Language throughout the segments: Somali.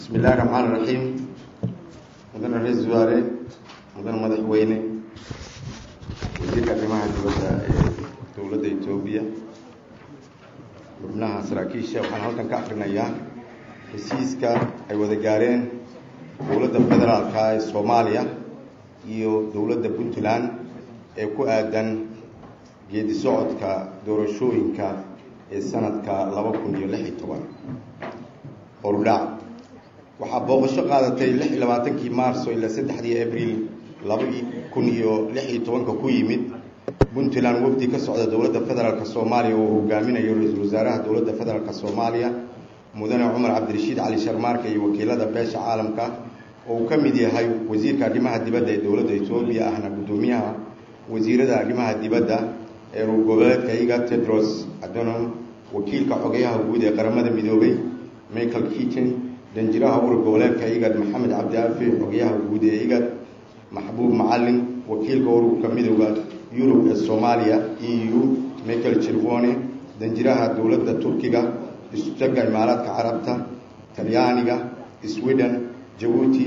bismi illahi raxmaan iraxiim mudane ra-iisul wasaare mudane madaxweyne wasiirka arrimaha dibadda ee dowladda etoobiya xubnaha saraakiisha waxaan halkan ka akrinayaa hesiiska ay wada gaareen dowladda federaalka ee soomaaliya iyo dowladda puntland ee ku aadan geedi socodka doorashooyinka ee sanadka laba kun iyo lix iyo toban hordhac waxaa booqasho qaadatay lix iyo labaatankii maarso ilaa saddexdii abril laba kun iyo lix iyo tobanka ku yimid puntland wafdi ka socda dowladda federaalk soomaaliya oo hogaaminayo ra-iisul wasaaraha dowladda federaalk soomaaliya mudane cumar cabdirashiid cali sharmaarka iyo wakiilada beesha caalamka oo uu ka mid yahay wasiirka arrimaha dibadda ee dowladda etoobiya ahna guddoomiyaha wasiirada arrimaha dibadda ee ruur goboleedka iga tedros adonom wakiilka xogeyaha guud ee qaramada midoobay michael kitchen danjiraha urur goboleedka igad maxamed cabdiafi xogeyaha guud ee igad maxbuub macalin wakiilka ururka midooda yurub ee soomaaliya e u michael chirvone danjiraha dowladda turkiga istaga imaaraadka carabta talyaaniga sweden jabuuti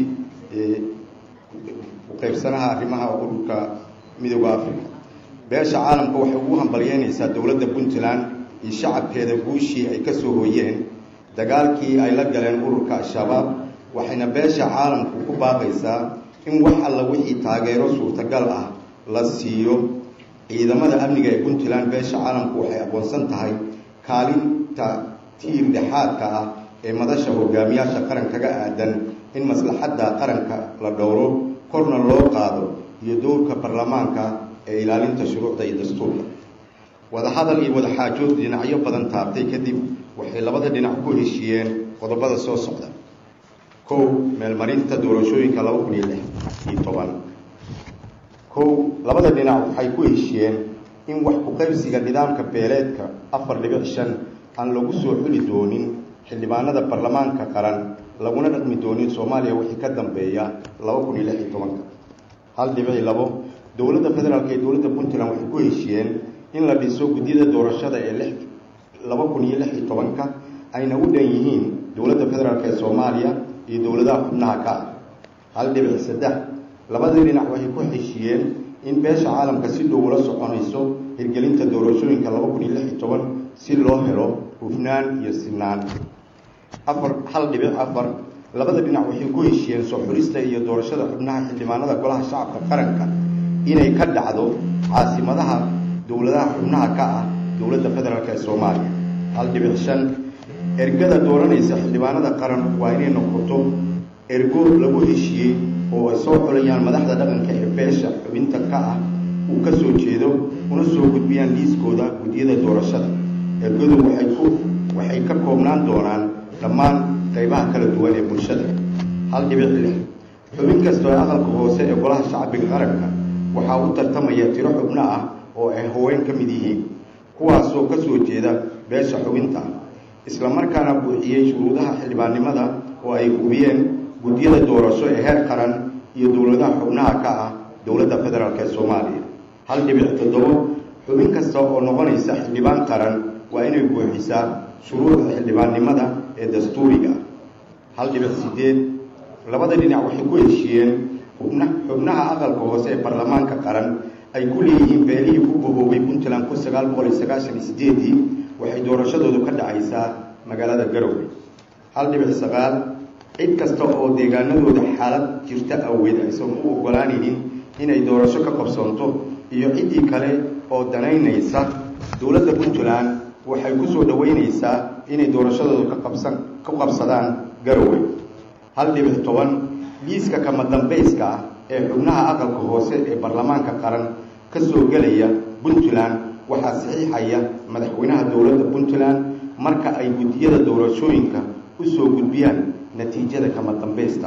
uqeybsanaha arrimaha ururka midooda africa beesha caalamka waxay ugu hambalyeynaysaa dowladda puntland iyo shacabkeeda guushii ay kasoo hoyeen dagaalkii ay la galeen ururka al-shabaab waxayna beesha caalamku ku baaqaysaa in wax alla wixii taageero suurtagal ah la siiyo ciidamada amniga ee puntland beesha caalamku waxay aqoonsan tahay kaalinta tiir dhexaadka ah ee madasha hogaamiyaasha qarankaga aadan in maslaxadda qaranka la dhowro korna loo qaado iyo dowrka baarlamaanka ee ilaalinta shuruucda iyo dastuurka wadahadal iyo wadaxaajood dhinacyo badan taabtay kadib waxay labada dhinac ku heshiiyeen qodobada soo socda kow meelmarinta doorashooyinka laba kun iyo lix iyo toban kow labada dhinac waxay ku heshiiyeen in wax ku-qaybsiga nidaamka beeleedka afar dhibic shan aan lagu soo xuli doonin xildhibaanada baarlamaanka qaran laguna dhaqmi doonin soomaaliya wixii ka dambeeya laba kun iyo lix iyo tobanka hal dhibici labo dowladda federaalk ee dowladda puntland waxay ku heshiiyeen in la dhiso gudyada doorashada ee lix laba kun iyo lix iyo tobanka ayna u dhan yihiin dowladda federaalk ee soomaaliya iyo dowladaha xubnaha ka ah hal dhibic saddex labadii dhinac waxay ku heshiiyeen in beesha caalamka si dhow ula soconayso hirgelinta doorashooyinka laba kun iyo lix iyo toban si loo helo hufnaan iyo sinaan afar hal dhibic afar labada dhinac waxay ku heshiiyeen soo xulista iyo doorashada xubnaha xildhibaanada golaha shacabka qaranka inay ka dhacdo caasimadaha dowladaha xubnaha ka ah dowladda federaalk ee soomaaliya hal dhibic shan ergada dooranaysa xildhibaanada qaran waa inay noqoto ergo lagu heshiiyey oo ay soo xulayaan madaxda dhaqanka ee beesha xubinta ka ah uu ka soo jeedo una soo gudbiyaan liiskooda gudyada doorashada ergadu waxay ku waxay ka koobnaan doonaan dhammaan qaybaha kala duwan ee bulshada hal dhibic lix xubin kastoo ee aqalka hoose ee golaha shacbiga qaranka waxaa u tartamaya tiro xubno ah oo ay haween ka mid yihiin kuwaasoo ka soo jeeda beesha xubinta isla markaana buuxiyey shuruudaha xildhibaannimada oo ay hubiyeen gudyada doorasho ee heer qaran iyo dowladaha xubnaha ka ah dowladda federaalk ee soomaaliya hal dhibic toddobo xubin kasta oo noqonaysa xildhibaan qaran waa inay buuxisaa shuruucda xildhibaannimada ee dastuuriga hal dhibic sideed labada dhinac waxay ku heshiiyeen xubna xubnaha aqalka hoose ee baarlamaanka qaran ay ku leeyihiin beelihii ku boboobay puntland kun sagaal boqol iyo sagaashan iyo sideedii waxay doorashadoodu ka dhacaysaa magaalada garowe hal dhibic sagaal cid kasta oo deegaanadooda xaalad jirta awgeed aysan u ogolaanaynin inay doorasho ka qabsoonto iyo ciddii kale oo danaynaysa dowladda puntland waxay ku soo dhoweynaysaa inay doorashadooda ka qabsan ku qabsadaan garowe hal dhibic toban liiska kama dambayska ah ee xubnaha aqalka hoose ee baarlamaanka qaran ka soo gelaya puntland waxaa saxiixaya madaxweynaha dowladda puntland marka ay guddiyada doorashooyinka u soo gudbiyaan natiijada kama dambaysta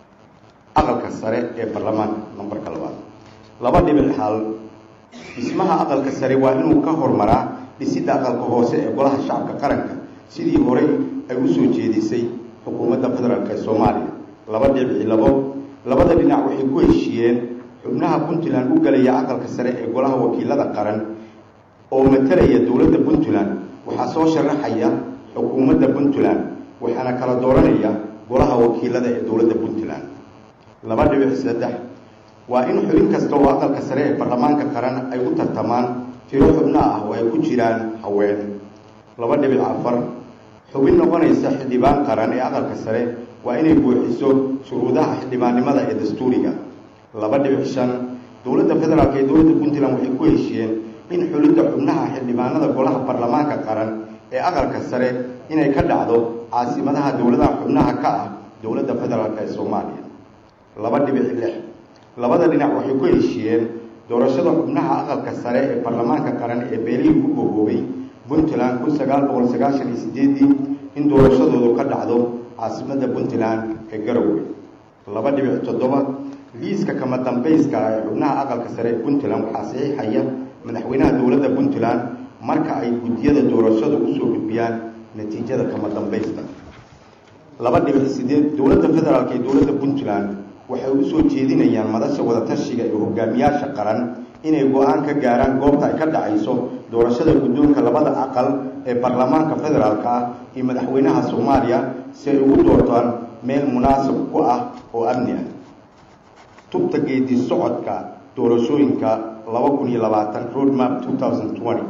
aqalka sare ee baarlamaanka nambarka labaad laba dhibic hal dhismaha aqalka sare waa inuu ka hormaraa dhisidda aqalka hoose ee golaha shacabka qaranka sidii horey ay u soo jeedisay xukuumadda federaalk ee soomaaliya laba dhibici labo labada dhinac waxay ku heshiiyeen xubnaha puntland u galaya aqalka sare ee golaha wakiilada qaran oo matalaya dowladda puntland waxaa soo sharaxaya xukuumadda puntland waxaana kala dooranaya golaha wakiilada ee dowladda puntland laba dhibic saddex waa in xubin kasta oo aqalka sare ee baarlamaanka qaran ay u tartamaan tiro xubno ah oo ay ku jiraan haween laba dhibic afar xubin noqonaysa xildhibaan qaran ee aqalka sare waa inay buuxiso shuruudaha xildhibaannimada ee dastuuriga laba dhibic shan dowladda federaalk ee dowladda puntland waxay ku heshiyeen in xulidda xubnaha xildhibaanada golaha baarlamaanka qaran ee aqalka sare inay ka dhacdo caasimadaha dowladaha xubnaha ka ah dowladda federaalk ee soomaaliya laba dhibic lix labada dhinac waxay ku heshiyeen doorashada xubnaha aqalka sare ee baarlamaanka qaran ee beelihii ku gogoobay puntland kun sagaal boqol sagaashan iyo sideedii in doorashadoodu ka dhacdo caasimada puntland ee garowe laba dhibic toddoba liiska kama dambayska ah ee xubnaha aqalka sare ee puntland waxaa saxiixaya madaxweynaha dowladda puntland marka ay guddiyada doorashadu usoo gudbiyaan natiijada kama dambaysta laba dhibic sideed dowladda federaalk ee dowladda puntland waxay u soo jeedinayaan madasha wadatashiga iyo hogaamiyaasha qaran inay go-aan ka gaaraan goobta ay ka dhacayso doorashada guddoonka labada aqal ee baarlamaanka federaalk ah iyo madaxweynaha soomaaliya si ay ugu doortaan meel munaasib ku ah oo amni ah tubta geedi socodka doorashooyinka laba kun iyo labaatan roadmap two thousand twenty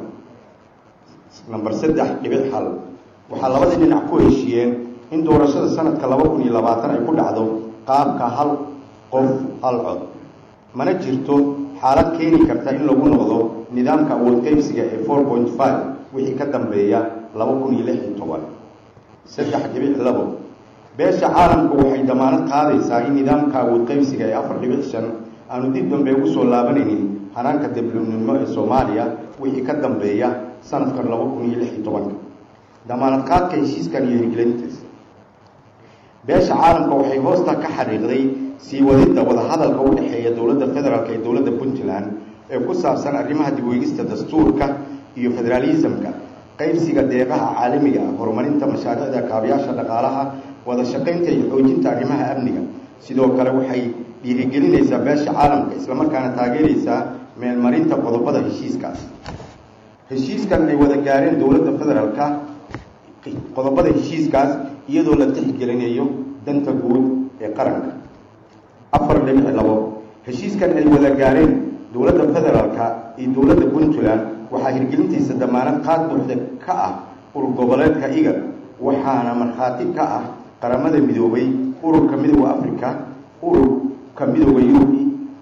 number saddex dhibic hal waxaa labadii dhinac ku heshiiyeen in doorashada sanadka laba kun iyo labaatan ay ku dhacdo qaabka hal qof hal cod mana jirto xaalad keeni karta in lagu noqdo nidaamka awood qaybsiga ee four point five wixii ka dambeeya laba kun iyo lix iyo toban saddex dhibic labo beesha caalamku waxay damaanad qaadaysaa in nidaamka awood qaybsiga ee afar dhibic shan aanu dib dambe ugu soo laabanaynin hanaanka diblinimo ee soomaaliya wixii ka dambeeya sanadkan laba kun iyo lix iyo tobanka damaanad qaadka heshiiskan iyo hirgelintiisa beesha caalamka waxay hoosta ka xariiqday sii wadidda wadahadalka u dhexeeya dowladda federaalk ee dowladda puntland ee ku saabsan arrimaha dibweegista dastuurka iyo federaalismka qaybsiga deeqaha caalamiga ah horumarinta mashaariicda kaabayaasha dhaqaalaha wada shaqaynta iyo xoojinta arrimaha amniga sidoo kale waxay dhiirigelinaysaa beesha caalamka islamarkaana taageeraysaa meelmarinta qodobada heshiiskaas heshiiskan ay wada gaareen dowladda federaalka qodobada heshiiskaas iyadoo la tixgelinayo danta guud ee qaranka afar dhibic labo heshiiskan ay wada gaareen dowladda federaalka iyo dowladda puntland waxaa hirgelintiisa damaanad qaad buuxda ka ah urur goboleedka iga waxaana markhaati ka ah qaramada midoobay ururka midooda africa ururka midooda yurub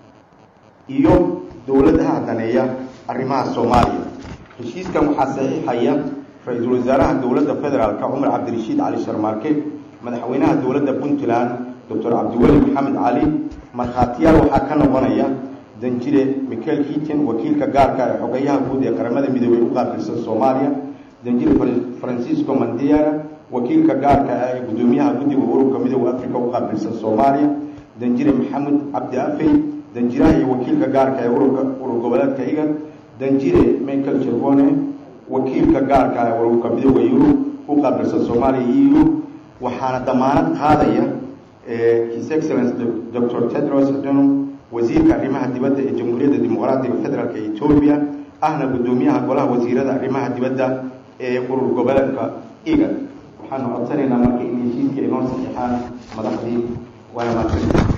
iyo dowladaha daneeya arrimaha soomaaliya heshiiskan waxaa saxiixaya ra-iisul wasaaraha dowladda federaalk cumar cabdirashiid cali sharmaarke madaxweynaha dowladda puntland doctor cabdiweli maxamed cali markhaatiyaal waxaa ka noqonaya danjire michael hitin wakiilka gaarka ee xogayaha guud ee qaramada midoobey u qaabilsan soomaaliya danjire francisco mandiara wakiilka gaarka ah ee guddoomiyaha guddiga ururka midooda africa u qaabilsan soomaaliya danjire maxamed cabdi afey danjiraha iyo wakiilka gaarka ee ururka urur goboleedka iga danjire michael jervone wakiilka gaarka ee ururka midooda yurub u qaabilsan soomaaliya eu waxaana damaanad qaadaya his excellence dr tedros adhanom wasiirka arrimaha dibadda ee jamhuuriyadda dimuqraatiga federaalk ee etoobiya ahna guddoomiyaha golaha wasiirada arrimaha dibadda ee urur goboleedka iga waxaanu codsanaynaa marka in heshiiska inoo saxiixaan madaxdii waana maadsan